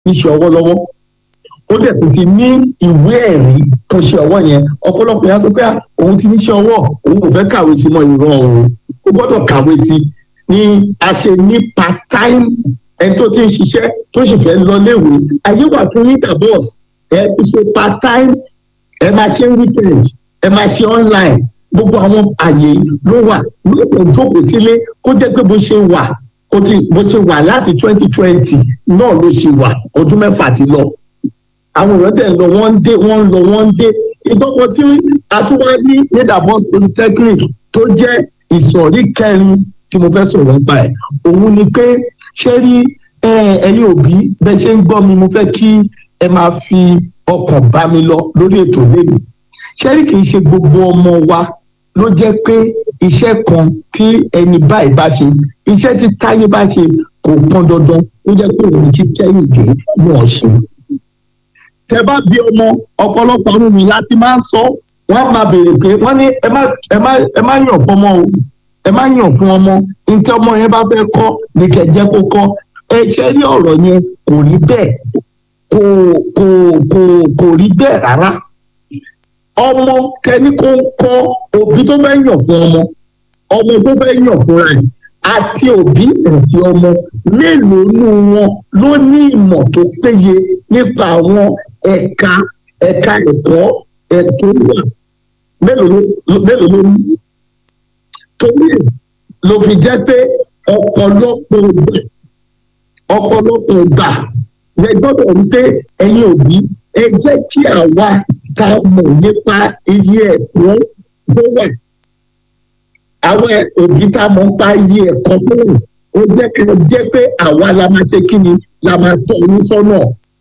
níṣẹ́ ọwọ́ lọ́wọ́ ó dẹ̀ tún ti ní ìwé ẹ̀rí tó ṣe ọwọ́ yẹn ọ̀pọ̀lọpọ̀ yẹn á sọ pé "Ah, òun ti níṣẹ́ ọwọ́ òun ò fẹ́ kàwé sí mọ́ ìrọ̀ òun ó gbọ́dọ̀ kàwé sí ni a ṣe ní part time ẹni tó ti ń ṣiṣẹ́ tó sì fẹ́ lọ léèwé ayé wà fún interbox ẹ ti ṣe part time ẹ máa ṣe weekend ẹ máa ṣe online gbogbo àwọn àyè ló wà lóòótọ́ jókòó sílé kó jẹ́ pé bó ṣe wà ó ti bó ṣe wà láti twenty twenty náà ló ṣe wà ọdún mẹ́fà ti lọ àwọn èèyàn tẹ̀ ń lọ wọ́n ń dé wọ́n ń lọ wọ́n ń dé ìtọ́kọ tí atúwá ní nídàbọ̀ polytechnic tó jẹ́ ìsọ̀rí kẹrin tí mo fẹ́ sọ̀rọ̀ nípa ẹ̀ òun ni pé ṣé rí ẹ, ẹ̀yin òbí bẹ́ẹ̀ ṣe ń gbọ́ mi mo fẹ́ kí ẹ máa fi ọkàn bá mi lọ lórí ètò lẹ́nu ṣé rí kì í ṣe gbogbo ọmọ wa ló jẹ́ pé iṣẹ́ kan tí ẹni báyìí bá ṣe iṣẹ́ tí táyé bá ṣe kò pọn dandan ó jẹ́ pé òun ti kẹ́yìndé náà ṣe tẹ bá bí ọmọ ọ̀pọ̀lọpọ̀ ọdún mi láti máa ń sọ wọ́n máa béèrè pé wọ́n ní ẹ má ẹ má ẹ má yàn fún ọmọ o ẹ má yàn fún ọmọ nǹkan ọmọ yẹn bá fẹ́ kọ́ ní kẹjẹ kó kọ́ ẹ ṣe rí ọ̀rọ̀ yẹn kò rí bẹ́ẹ̀ kò kò kò kò rí bẹ́ẹ̀ rárá ọmọ kẹni kó ń kọ́ òbí tó fẹ́ yàn fún ọmọ ọmọ tó fẹ́ yàn fúnra ẹ̀ àti òbí àti ọmọ mélòó nù wọn ló ní ìmọ̀ tó péye nípa àwọn ẹ̀ka ẹ̀ka ẹ̀kọ́ ẹ̀tọ́ wà mélòó ló mélòó ló ní. torí ẹ̀ ló fi jẹ́ pé ọ̀pọ̀lọpọ̀ ìgbà ọ̀pọ̀lọpọ̀ ìgbà lẹ gbọ́dọ̀ rí pé ẹ̀yin òbí ẹ jẹ́ kí àwa ta mọ̀ nípa iye ẹ̀kọ́ tó wà àwọn òbí tá a mọ̀ ń pa iye ẹ̀kọ́ tó wù ó jẹ́ kí ó jẹ́ pé àwa la máa ṣe kí ni la máa tọ́ yín sọ́nà.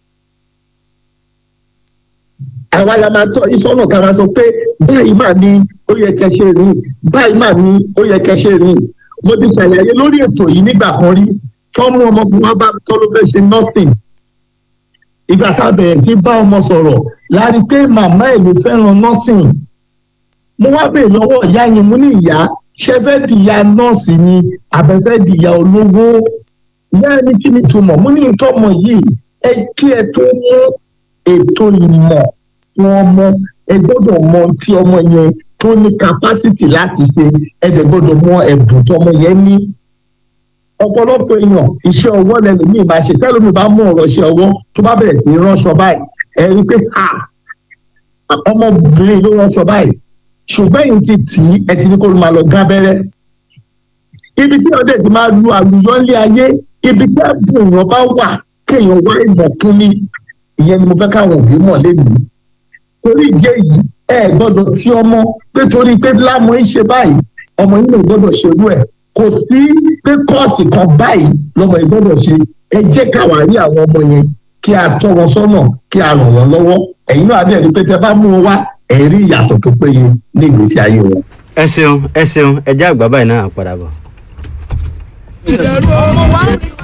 àwa la máa tọ́ yín sọ́nà ká máa sọ pé báyìí mà ní ó yẹ kẹ́ ṣe rí báyìí mà ní ó yẹ kẹ́ ṣe rí. mo ti ṣàlàyé lórí ètò yìí nígbà kan rí tọ́mú ọmọkùnrin wa bá tọ́ ló fẹ́ ṣe nothing. ìgbà tá a bẹ̀rẹ̀ sí bá ọmọ sọ̀rọ̀ láti pé màmá ẹ̀ ló fẹ́ràn nursing. mo wá bèèrè lọ́wọ́ ìyá yẹn mo ní ìyá ṣe fẹ́ dìyà nọ́ọ̀sì ni àbẹ̀fẹ́ dìyà olówó ìyá ẹni kí ni túmọ̀ mo ní ìtọ́mọ yìí ẹ kí ẹ tó mú ètò ìmọ̀ fún ọmọ ẹ gbọ́dọ̀ mọ tí ọmọ yẹn tó ní capacity láti ṣe ẹ dẹ̀ gbọ́dọ̀ mọ ẹ̀bùn tí ọmọ yẹn ní. ọ̀pọ̀lọpọ̀ èèyàn iṣẹ́ ọwọ́ lẹ́nu mi máa ṣe tẹ́lómi bá mú ọ̀rọ̀ iṣẹ́ ọwọ́ tó bá bẹ̀rẹ̀ sí ránṣọ báyìí ẹ rí i pé ọmọbìnrin ló ránṣọ báyìí ṣùgbọ́n èyí ti tì í ẹ ti ní kó ló máa lọ gán abẹ́rẹ́. ibi tí ọdẹ ti máa lu àlùyọ ńlé ayé ibi tí ẹ̀bùn èèyàn bá wà kéèyàn wá ìmọ̀ kún ní ìyẹn ni mo fẹ́ káwọn òbí mọ̀ lẹ́nu. torí ìdí èyí ẹ gbọ́dọ̀ tí ọmọ pé torí pé lámọ̀ ń ṣe báyìí ọmọ yìí ò gbọ́dọ̀ ṣerú ẹ̀ kò sí pé kọ́ọ̀sì kan báyìí lọ́mọ yìí gbọ́dọ̀ ṣe ẹ jẹ́ káwa rí àwọn ọmọ yẹn kí a tọ́ wọn sọ́nà kí a ràn wọ́n lọ́wọ́ ẹ̀yin náà adé ẹni pé tẹ bá mú wọn wá ẹ̀rí ìyàtọ̀ tó péye ní ìgbésí ayé wọn. ẹ ṣeun ẹ ṣeun ẹ jẹ́ àgbà báyìí náà padà bọ̀. ìdẹ̀rù ọmọ wa.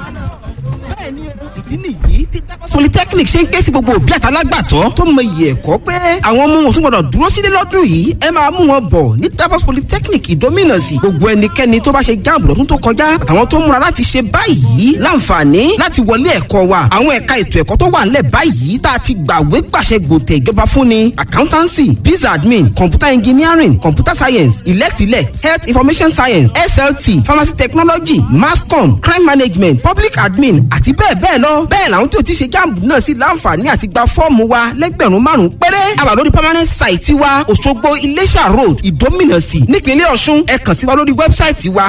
ìdí nìyí tí Davos polytechnic ṣe ń ké sí gbogbo òbí àtàlágbàtọ́ tó mọ iye ẹ̀kọ́ pé àwọn ọmọ wọn tún gbọdọ̀ dúró sílé lọ́dún yìí ẹ máa mú wọn bọ̀ ní Davos polytechnic ìdómìnàsì gbogbo ẹnikẹ́ni tó bá ṣe jáàmù lọ́dún tó kọjá àtàwọn tó múra láti ṣe báyìí láǹfààní láti wọlé ẹ̀kọ́ wa àwọn ẹ̀ka ètò ẹ̀kọ́ tó wà ńlẹ̀ báyìí tá a ti gbàwé gbàṣẹ gbòǹtẹ̀ ìjọba fúnni accountancy biz admin computer engineering computer science elect elect health information science slt pharmacy technology mass com crime management public admin àti bẹ́ẹ̀ bẹ́ẹ̀ lọ bẹ́ẹ̀ làwọn tí o ti ṣe jáàmù náà sí láǹfààní àti gba fọ́ọ̀mù wa lẹ́gbẹ̀rún márùn-ún péré àwa lórí permanent site wa Òṣogbo Iléṣà road Ìdómìnàsì nípínlẹ̀ Ọ̀ṣun ẹ kàn sí wa lórí wẹ́bsáìtì wa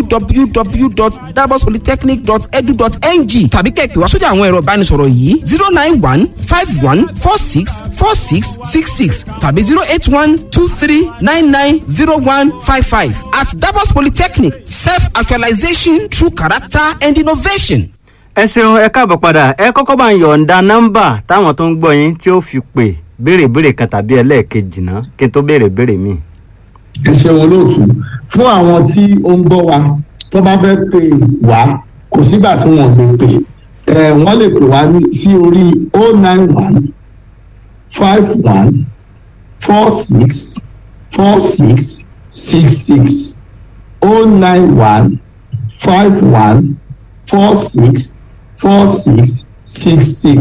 www.dabospolytechnic.edu.ng tàbí kẹ́ ẹ pè wá sójà àwọn ẹ̀rọ ìbánisọ̀rọ̀ yìí zero nine one five one four six four six six six tàbí zero eight one two three nine nine zero one five five at Dabos Polytechnic self-actualization through character and innovation. ẹ ṣeun ẹ káàbọ̀ padà ẹ kọ́kọ́ bá ń yọ̀ǹda nọ́mbà táwọn tó ń gbọ́ yín tí ó fi pè béèrè béèrè kan tàbí ẹlẹ́ẹ̀kejì náà kí n tó béèrè béèrè míì. ẹ ṣeun olóòtú fún àwọn tí ó ń gbọ́ wa tó bá fẹ́ pè wá kò sígbà tí wọ́n lè pè ẹ wọ́n lè pè wá ní sí orí o nine one five one four six four six six six o nine one five one four six four six six six